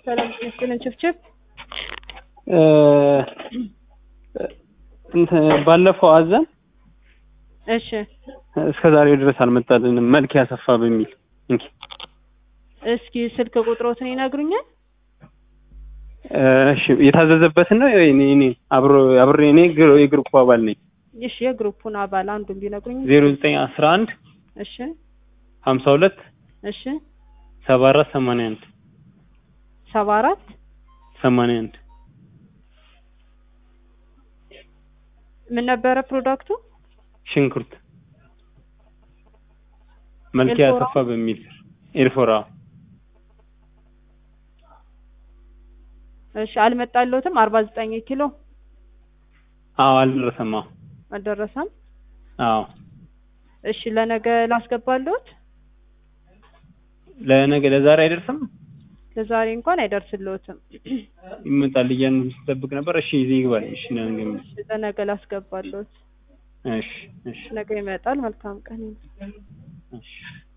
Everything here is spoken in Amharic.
ሰላም ይመስገን። ችፍችፍ እንትን ባለፈው አዘን እሺ እስከ ዛሬ ድረስ አልመጣልንም። መልክ ያሰፋ በሚል እንኪ እስኪ ስልክ ቁጥሮትን ይነግሩኛል? እሺ የታዘዘበትን ነው እኔ እኔ አብሮ አብሬ እኔ ግሩ የግሩፕ አባል ነኝ። እሺ የግሩፑን አባል አንዱን ቢነግሩኝ። 0911 እሺ 52 እሺ 74 81 ሰባ አራት 81 ምን ነበረ ፕሮዳክቱ? ሽንኩርት መልክ ኤልፎራ? ያሰፋ በሚል ኤልፎራ እሺ አልመጣለትም። አርባ ዘጠኝ ኪሎ አዎ አልደረሰም። አዎ አልደረሰም። አዎ እሺ ለነገ ላስገባለሁት። ለነገ ለዛሬ አይደርስም። ለዛሬ እንኳን አይደርስልዎትም። ይመጣል እያልን ስጠብቅ ነበር። እሺ ይዘህ ይግባል። እሺ ነገ ይመጣል። እሺ ለነገ ላስገባለሁት። እሺ እሺ ነገ ይመጣል። መልካም ቀን። እሺ